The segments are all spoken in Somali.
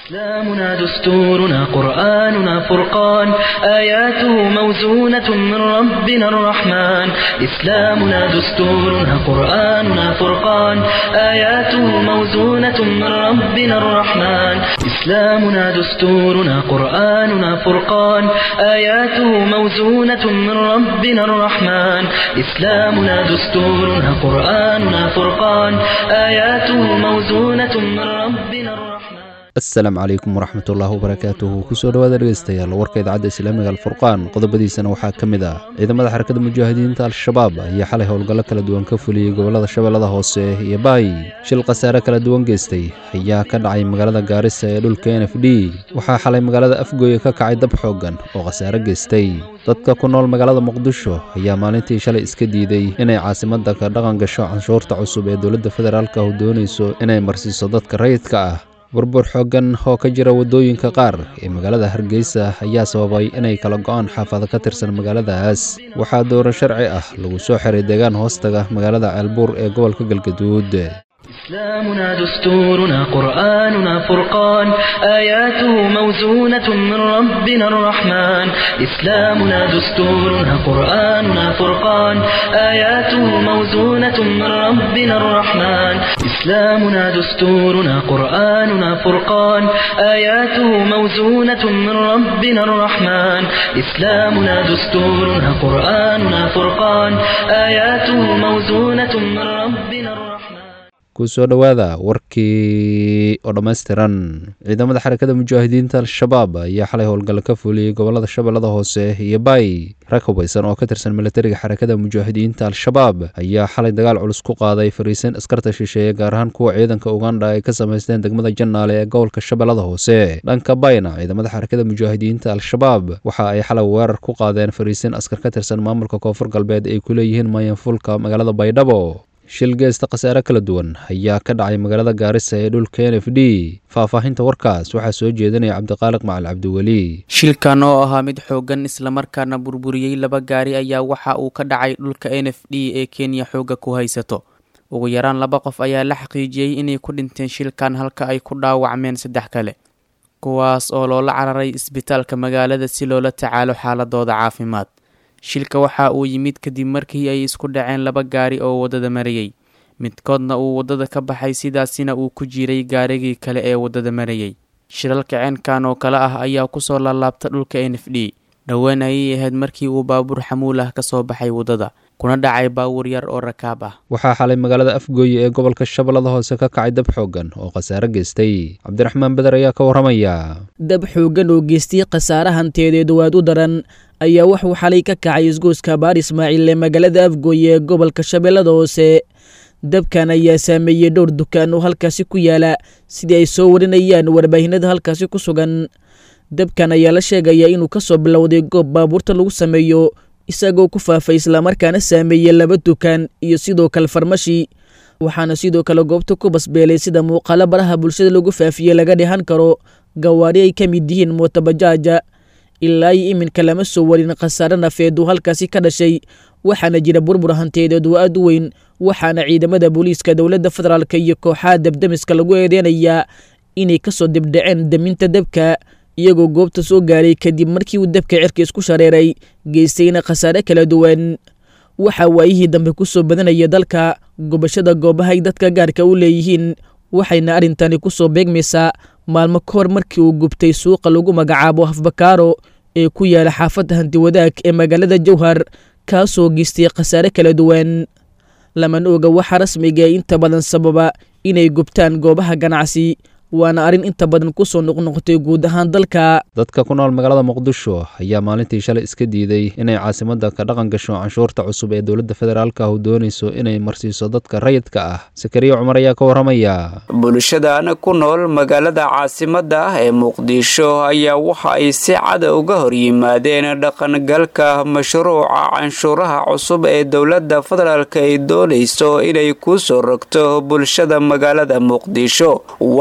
إسلامنا دستورنا قرآننا فرقان آياته موزونة من ربنا الرحمن إسلامنا دستورنا قرآننا فرقان آياته موزونة من ربنا الرحمن إسلامنا دستورنا قرآننا فرقان آياته موزونة من ربنا الرحمن إسلامنا دستورنا قرآننا فرقان آياته موزونة من ربنا الرحمن asalaamu calaykum waraxmatullaahi wabarakaatuhu kusoo dhowaada dhegeystayaal warka idaacadda islaamiga alfurqaan qodobadiisana waxaa ka mid ah ciidamada xarakada mujaahidiinta al-shabaab ayaa xalay howlgallo kala duwan ka fuliyey gobollada shabeellada hoose iyo baay shil khasaare kala duwan geystay ayaa ka dhacay magaalada gaarisa ee dhulka n f d waxaa xalay magaalada afgooye ka kacay dab xooggan oo khasaare geystay dadka ku nool magaalada muqdisho ayaa maalintii shalay iska diiday inay caasimadda ka dhaqan gasho canshuurta cusub ee dowladda federaalka u doonayso inay marsiiso dadka rayidka ah burbur xooggan oo ka jira waddooyinka qaar ee magaalada hargeysa ayaa sababay inay kala go'aan xaafado ka tirsan magaaladaas waxaa dowro sharci ah lagu soo xiray deegaan hoostaga magaalada ceelbuur ee gobolka galgaduud إسلامنا دستورنا قرآننا فرقان آياته موزونة من ربنا الرحمن إسلامنا دستورنا قرآننا فرقان آياته موزونة من ربنا الرحمن إسلامنا دستورنا قرآننا فرقان آياته موزونة من ربنا الرحمن إسلامنا دستورنا قرآننا فرقان آياته موزونة من ربنا الرحمن kusoo dhowaada warkii oo dhammaystiran ciidamada xarakada mujaahidiinta al-shabaab ayaa xalay howlgallo ka fuliyey gobollada shabeellada hoose iyo baay rag hubaysan oo ka tirsan milatariga xarakada mujaahidiinta al-shabaab ayaa xalay dagaal culus ku qaaday fariisin askarta shisheeye gaar ahaan kuwa ciidanka ugandha ay ka samaysteen degmada jannaale ee gobolka shabeellada hoose dhanka bayna ciidamada xarakada mujaahidiinta al-shabaab waxa ay xalay weerar ku qaadeen fariisin askar ka tirsan maamulka koonfur galbeed ay ku leeyihiin mayanfulka magaalada baydhabo shil geesta khasaare kala duwan ayaa ka dhacay magaalada gaarisa ee dhulka n f d faahfaahinta warkaas waxaa soo jeedinaya cabdiqaaliq macal cabdiweli shilkan oo ahaa mid xooggan islamarkaana burburiyey laba gaari ayaa waxa uu ka dhacay dhulka n f d ee kenya xoogga ku haysato ugu yaraan laba qof ayaa la xaqiijiyey inay ku dhinteen shilkan halka ay ku dhaawacmeen saddex kale kuwaas oo loola cararay isbitaalka magaalada si loola tacaalo xaaladooda caafimaad shilka waxa uu yimid kadib markii ay isku dhaceen laba gaari oo waddada marayey midkoodna uu waddada ka baxay sidaasina uu ku jiray gaarigii kale ee waddada marayey shilalka ceenkan oo kale ah ayaa kusoo laalaabta dhulka n f d dhowaan ayay ahayd markii uu baabuur xamuul ah kasoo baxay waddada kuna dhacay baawur yar oo rakaab ah waxaa xalay magaalada afgooye ee gobolka shabeellada hoose ka kacay dab xooggan oo khasaare geystay cabdiraxmaan beder ayaa ka warramaya dab xooggan oo geystay khasaare hanteedeed waad u daran ayaa wuxuu xalay ka kacay isgoyska baar ismaaciil ee magaalada afgooye ee gobolka shabeellada hoose dabkan ayaa saameeyey dhowr dukaan oo halkaasi ku yaala sidii ay soo warinayaan warbaahinada halkaasi ku sugan dabkan ayaa la sheegayaa inuu ka soo bilowday goob baabuurta lagu sameeyo isagoo ku faafay islamarkaana saameeyey laba dukaan iyo sidoo kale farmashi waxaana sidoo kale goobta ku basbeelay sida muuqaalo baraha bulshada lagu faafiyey laga dhehan karo gawaari ay ka mid yihiin mootabajaaja ilaa iyo iminka lama soo warin khasaare nafeed oo halkaasi ka dhashay waxaana jira burbur hanteedeed oo aad u weyn waxaana ciidamada booliiska dowladda federaalk iyo kooxaha dabdamiska lagu eedeynayaa inay kasoo dibdhaceen daminta dabka iyagoo goobta soo gaaray kadib markii uu dabka cirka isku shareeray geystayna khasaare kala duwan waxaa waayihii dambe ku soo badanaya dalka gubashada goobahay dadka gaarka u leeyihiin waxayna arrintani ku soo beegmaysaa maalmo ka hor markii uu gubtay suuqa lagu magacaabo hafbakaaro ee ku yaala xaafadda hantiwadaag ee magaalada jowhar kaasoo geystay khasaare kala duwan lamana oga waxaa rasmiga ee inta badan sababa inay gubtaan goobaha ganacsi waana arrin inta badan ku soo noqnoqotay guud ahaan dalka dadka ku nool magaalada muqdisho ayaa maalintii shalay iska diiday inay caasimadda ka dhaqan gasho canshuurta cusub ee dowladda federaalka u doonayso inay marsiiso dadka rayidka ah sakariya cumar ayaa ka warramaya bulshadan ku nool magaalada caasimadda ah ee muqdisho ayaa waxa ay si cada uga hor yimaadeen dhaqangalka mashruuca canshuuraha cusub ee dowladda federaalk ay doonayso inay ku soo rogto bulshada magaalada muqdisho waxaana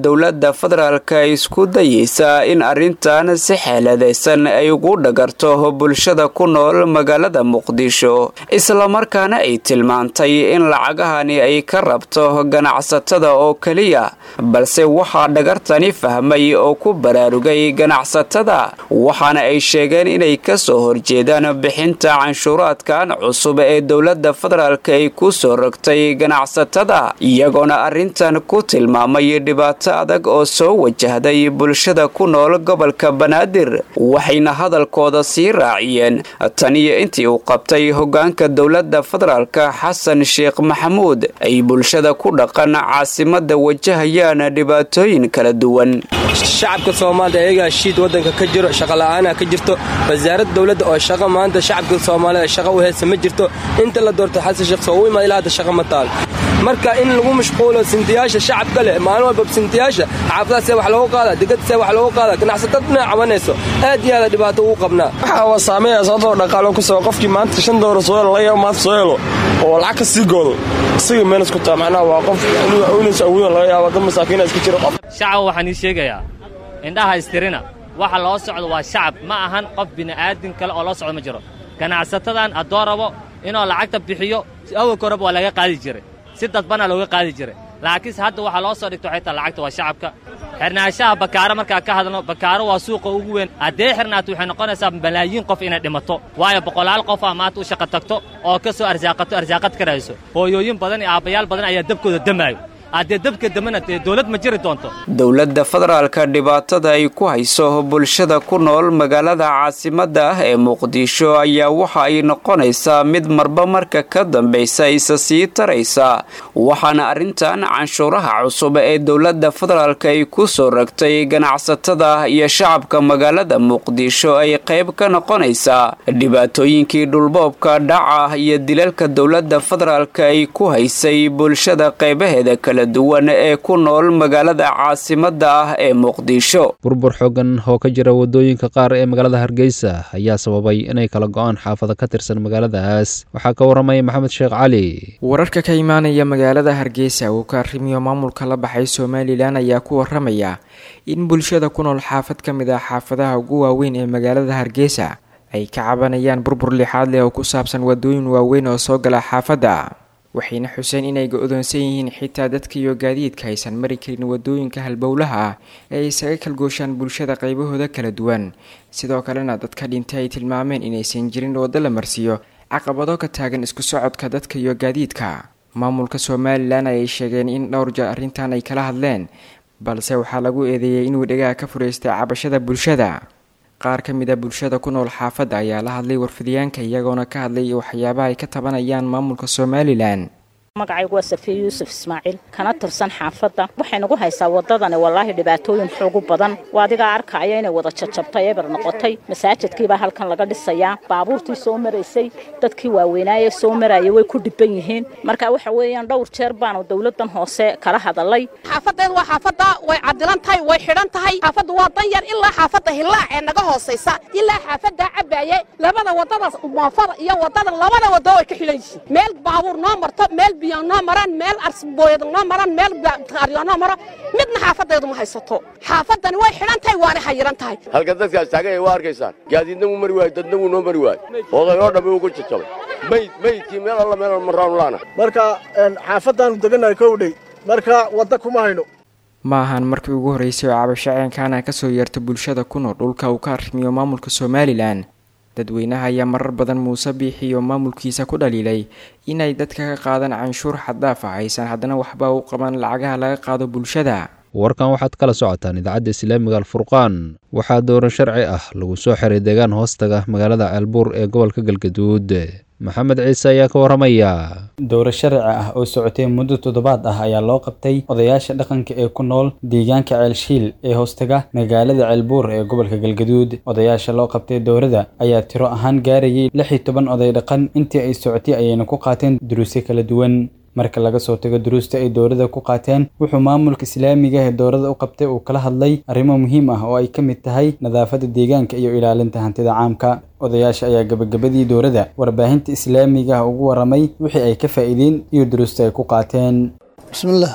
dowladda federaalka isku dayeysaa in arrintan si xeeladaysan ay ugu dhagarto bulshada ku nool magaalada muqdisho islamarkaana ay tilmaantay in lacagahani ay ka rabto ganacsatada oo keliya balse waxaa dhagartani fahmay oo ku baraarugay ganacsatada waxaana ay sheegeen inay kasoo horjeedaan bixinta canshuuraadkan cusub ee dowladda federaalka ay ku soo rogtay ganacsatada iyagoona arrintan ku tilmaamay dhibaato adag oo soo wajahday bulshada ku nool gobolka banaadir waxayna hadalkooda sii raaciyeen tan iyo intii uu qabtay hogaanka dowladda federaalka xasan sheekh maxamuud ay bulshada ku dhaqan caasimada wajahayaan dhibaatooyin kala duwan shacabka soomaaliya ayagaa shiid wadanka ka jiro shaqola'aana ka jirto wasaaradda dowladda oo shaqa maanta shacabka soomaalida shaqa u heysa ma jirto inta la doorto xasan sheekh soo u imaad ilaa hadda shaqa ma taal marka in lagu mashquulo sintiyaasha shacabka leh maalin walba sintiyaasha xaafadaha see wax loogu qaada degada see wax loogu qaada ganacsatada dhinac cabanayso aad iyo aada dhibaato ugu qabnaa waxaa waa saameeya sababtoo dhaqaalo ku soo qofkii maanta shan doolar soo helo laga yaabo maanta soo helo oo lacag ka sii goodo isaga meel isku taa macnaha waa qof uunaysa awoodan laga yaabo dad masaakiina iska jira qof shacab waxaan ii sheegayaa indhaha istirina waxa loo socdo waa shacab ma ahan qof bini'aadin kale oo loo socdo ma jiro ganacsatadan haddoo rabo inuu lacagta bixiyo awalka horeba waa laga qaadi jiray si dadbanaa looga qaadi jiray laakiinse hadda waxaa loo soo dhigto waxay tahay lacagta waa shacabka xirnaanshaha bakaaro markaa ka hadalno bakaaro waa suuqa ugu weyn haddee xirnaato waxay noqonaysaa malaayiin qof inay dhimato waayo boqolaal qof aa maanta u shaqa tagto oo ka soo arsaaqato arsaaqad ka rahayso hooyooyin badan iyo aabbayaal badan ayaa dabkooda damaayo haddee dabka damana dee dowlad ma jiri doonto dowladda federaalka dhibaatada ay ku hayso bulshada ku nool magaalada caasimada ah ee muqdisho ayaa waxa ay noqonaysaa mid marba marka ka dambaysa isa sii taraysa waxaana arrintan canshuuraha cusub ee dowladda federaalka ay ku soo ragtay ganacsatada iyo shacabka magaalada muqdisho ay qayb ka noqonaysaa dhibaatooyinkii dhulboobka dhaca iyo dilalka dowladda federaalka ay ku haysay bulshada qaybaheeda kala duwan ee ku nool magaalada caasimada ah ee muqdisho burbur xoogan oo ka jira wadooyinka qaar ee magaalada hargeysa ayaa sababay inay kala go-aan xaafado ka tirsan magaaladaas waxaa ka waramaya maxamed sheekh cali wararka ka imaanaya magaalada hargeysa uu ka arrimiyo maamulka la baxay somalilan ayaa ku waramaya in bulshada ku nool xaafad ka mid ah xaafadaha ugu waaweyn ee magaalada hargeysa ay ka cabanayaan burbur lixaad leh oo ku saabsan wadooyin waaweyn oo soo gala xaafadda waxayna xuseen inay go-doonsan yihiin xitaa dadka iyo gaadiidka aysan mari karin wadooyinka halbowlaha ah ee ay isaga kalgooshaan bulshada qaybahooda kala duwan sidoo kalena dadka dhintay ay tilmaameen inaysan jirin waddo la marsiiyo caqabado ka taagan isku socodka dadka iyo gaadiidka maamulka somalilan ayay sheegeen in dhowr jeer arrintan ay kala hadleen balse waxaa lagu eedeeyey inuu dhegaha ka furaystay cabashada bulshada qaar ka mid a bulshada ku nool xaafadda ayaa la hadlay warfidiyaanka iyagoona ka hadlay waxyaabaha ay ka tabanayaan maamulka somalilan magacaygu waa safiye yuusuf ismaaciil kana tirsan xaafadda waxay nagu haysaa waddadani wallaahi dhibaatooyin xoogu badan waa adigaa arkaya inay wada jajabtay eber noqotay masaajidkiibaa halkan laga dhisayaa baabuurtii soo maraysay dadkii waaweynaaye soo maraya way ku dhiban yihiin marka waxa weeyaan dhowr jeer baanu dowladan hoose kala hadalay xaafadeed waa xaafadda way cadilan tahay way xidhan tahay xaafaddu waa dan yar ilaa xaafadda hillaac ee naga hoosaysa ilaa xaafaddaa cabaaye labada waddadaas moofada iyo waddadan labada waddo way ka xidhan yihiin meel baabuur noo marto meel biyo noo maraan meel arsbooyad noo maraan meel qaaryo noo maro midna xaafadeedu ma haysato xaafaddani way xidhan tahay waana xayiran tahay halka dadkaas taagan waa arkaysaan gaadiidna wuu mari waayo dadna wuu noo mari waayo oday oo dhammi wuu ku jajabay mayd maydkii meel alla meel marraanu laana marka xaafaddaanu degannahay kowdhey marka wadda kuma hayno ma ahan markii ugu horreysay oo cabasho ceenkaana ka soo yeerta bulshada ku nool dhulka uu ka arrimiyo maamulka somalilan dadweynaha ayaa marar badan muuse biixi iyo maamulkiisa ku dhaliilay inay dadka ka qaadaan canshuur xaddaaf ah aysan haddana waxba u qaban lacagaha laga qaado bulshada warkan waxaad kala socotaan idaacadda islaamiga alfurqaan waxaa dooran sharci ah lagu soo xiray deegaan hoostaga magaalada ceelbuur ee gobolka galgaduud maxamed ciise ayaa ka waramaya dowro sharci ah oo socotay muddo toddobaad ah ayaa loo qabtay odayaasha dhaqanka ee ku nool deegaanka ceelshiil ee hoostaga magaalada ceelbuur ee gobolka galgaduud odayaasha loo qabtay dowrada ayaa tiro ahaan gaarayay lix iyo toban oday dhaqan intii ay socotay ayayna ku qaateen duruusyo kala duwan marka laga soo tago duruusta ay dowladda ku qaateen wuxuu maamulka islaamiga ee dowladda u qabtay uu kala hadlay arrimo muhiim ah oo ay ka mid tahay nadaafadda deegaanka iyo ilaalinta hantida caamka odayaasha ayaa gabagabadii dowladda warbaahinta islaamiga ah ugu waramay wixii ay ka faa'iideen iyo duruusta ay ku qaateen bismillaah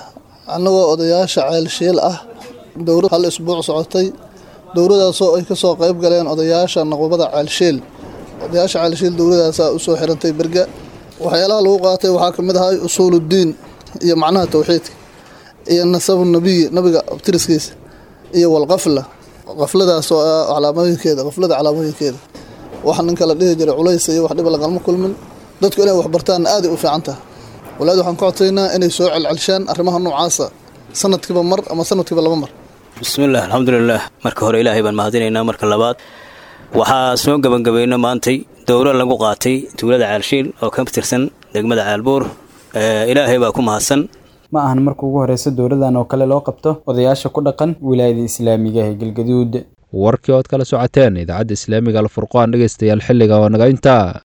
annagoo odayaasha ceelshiil ah dowrad hal isbuuc socotay dowradaasoo ay ka soo qayb galeen odayaasha naqubada ceelshiil odayaasha ceelshiil dowladaasaa u soo xirantay berga waxyaalaha lagu qaatay waxaa ka mid ahay usuuluddiin iyo macnaha towxiidka iyo nasabu nabiyi nabiga abtiriskiisa iyo walqafla qafladaas oo ah calaamooyinkeeda qaflada calaamooyinkeeda waxa ninka la dhihi jiray culays iyo wax dhiba lagalma kulmin dadku inay wax bartaanna aaday u fiican taha walaad waxaan ka codsaynaa inay soo celcelshaan arrimaha noocaasa sanadkiiba mar ama sanadkiiba laba mar bismillaah alxamdulilaah marka hore ilaahay baan mahadinaynaa marka labaad waxaa soo gebangabayno maantay dowro lagu qaatay tuulada caalshiil oo ka tirsan degmada caalbuur ilaahay baa ku mahadsan ma ahan marka ugu horeysa dowladan oo kale loo qabto odayaasha ku dhaqan wilaayada islaamiga ee galgaduud warkii ood kala socoteen idaacadda islaamiga alfurqaan dhegeystayaal xilliga oo naga intaa